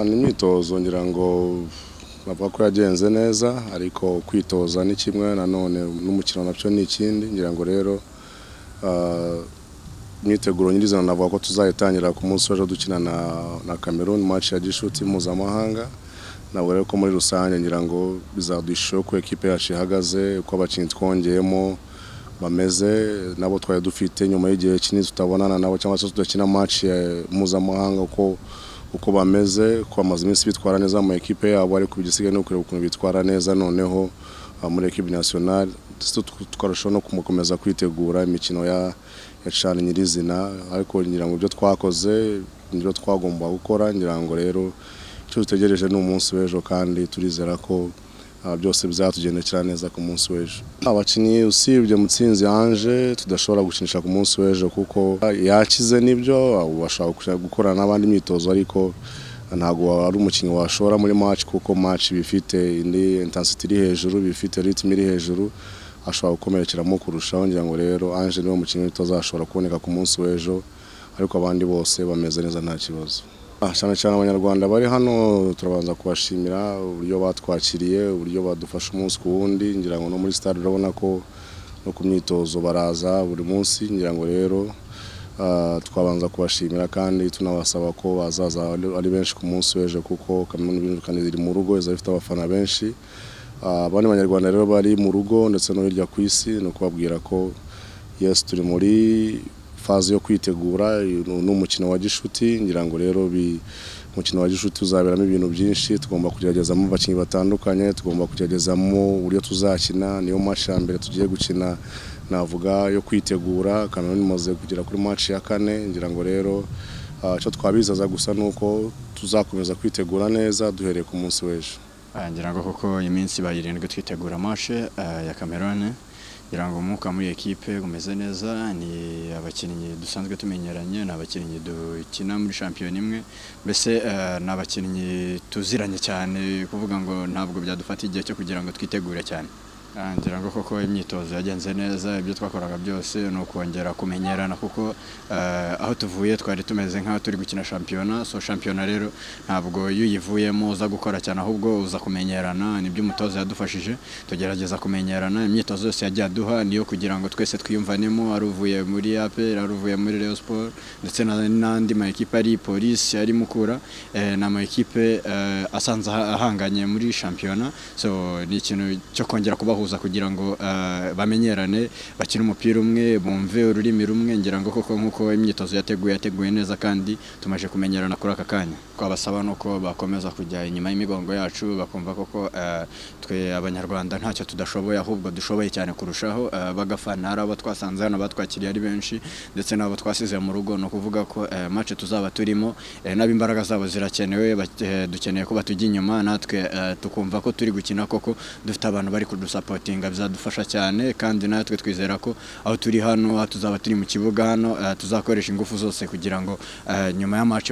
ni imyitozo ngira ngo bavuga ko yagenze neza ariko kwitoza ni kimwe nanone n'umukino nabyo ni ikindi ngira ngo rero imyiteguro nyirizina navuga ko tuzayitangira ku munsi w'ejo dukina na na Cameroon match ya gishuti mpuzamahanga navuga rero ko muri rusange ngira ngo bizaduha ishusho y'uko ekipe yacu ihagaze uko abakinnyi twongeyemo bameze nabo twari dufite nyuma y'igihe kinini tutabonana nabo cyangwa se tudakina match ya mpuzamahanga uko uko bameze ko bamaze iminsi bitwara neza mu ekipe yabo ariko igisigaye ni ukureba ukuntu bitwara neza noneho ah, muri ekipe nasiyonari twarushaho no kumukomeza kwitegura imikino ya ya cana nyirizina ariko ngira ngo ibyo twakoze nibyo twagomba gukora ngira ngo rero icyo dutegereje ni umunsi w'ejo kandi turizera ko ah, byose bizatugendekera neza ku munsi w'ejo abakinnyi usibye mutsinzi yanje tudashobora gukinisha ku munsi w'ejo kuko ah, yakize nibyo ah, ubu ashobora kuja- gukorana n'abandi imyitozo ariko ntabwo ari umukinnyi washora muri match kuko match bifite indi intensity iri hejuru bifite ritme iri hejuru ashobora gukomerekeramo kurushaho ngira ngo rero Ange niwe mukinnyi utazashobora kuboneka ku munsi w'ejo ariko abandi bose bameze neza nta kibazo Ah, cyane cyane abanyarwanda bari hano turabanza kubashimira uburyo batwakiriye uburyo badufasha umunsi ku wundi ngira ngo no muri stade urabona ko no ku myitozo baraza buri munsi ngira ngo rero ah, twabanza kubashimira kandi tunabasaba ko bazaza ari- ari benshi ku munsi w'ejo kuko kaminuza y'ubukani iri mu rugo iza ifite abafana benshi Ah, abandi banyarwanda rero bari mu rugo ndetse no hirya ku isi ni ukubabwira ko yes turi muri faze yo kwitegura uyu ni umukino wa gishuti ngira ngo rero bi- umukino wa gishuti uzaberamo ibintu byinshi tugomba kugeragezamo abakinnyi batandukanye tugomba kugeragezamo uburyo tuzakina niyo match ya mbere tugiye gukina navuga yo kwitegura Cameroon imaze kugera kuri match ya kane ngira ngo rero ah, icyo twabizaza gusa ni uko tuzakomeza kwitegura neza duhereye ku munsi w'ejo Ah, ngira ngo kuko iminsi ibaye irindwi twitegura mashe ya Cameroon ngira ngo umwuka muri ekipe umeze neza ni abakinnyi dusanzwe tumenyeranye ni abakinnyi dukina muri shampiyona imwe mbese ah, ni abakinnyi tuziranye cyane kuvuga ngo ntabwo byadufata igihe cyo kugira ngo twitegure cyane Ah, ngira ngo koko imyitozo yagenze neza ibyo twakoraga byose ni ukongera kumenyerana kuko eh, aho tuvuye twari tumeze nk'aho turi gukina shampiyona so shampiyona rero ntabwo iyo uyivuyemo uza gukora cyane ahubwo uza kumenyerana nibyo umutoza yadufashije tugerageza kumenyerana imyitozo yose yagiye aduha niyo kugira ngo twese twiyumvanemo ari uvuye muri APR ari uvuye muri Rayon Sport ndetse na- n'andi ma ekipe ari polisi ari mukura eh, ni ama ekipe eh, asanze aha- ahanganye muri shampiyona so ni ikintu cyo kongera kubahuza kugira ngo eh, bamenyerane bakine umupira umwe bumve ururimi rumwe ngira ngo koko nk'uko imyitozo yateguye yateguye neza kandi tumaze kumenyerana kuri aka kanya twabasaba ni uko bakomeza kujya inyuma y'imigongo yacu bakumva koko eh, twe abanyarwanda ntacyo tudashoboye ahubwo dushoboye cyane kurushaho eh, bagafana hari abo twasanze hano batwakiriye ari benshi ndetse n'abo twasize mu rugo ni ukuvuga ko eh, match tuzaba turimo eh, n'abo imbaraga zabo zirakenewe bake- eh, dukeneye ko batujya inyuma natwe eh, tukumva ko turi gukina koko dufite abantu bari kudusapotinga bizadufasha cyane kandi natwe twizera ko aho turi hano aho tuzaba turi mu kibuga hano eh, tuzakoresha ingufu zose kugira ngo eh, nyuma ya match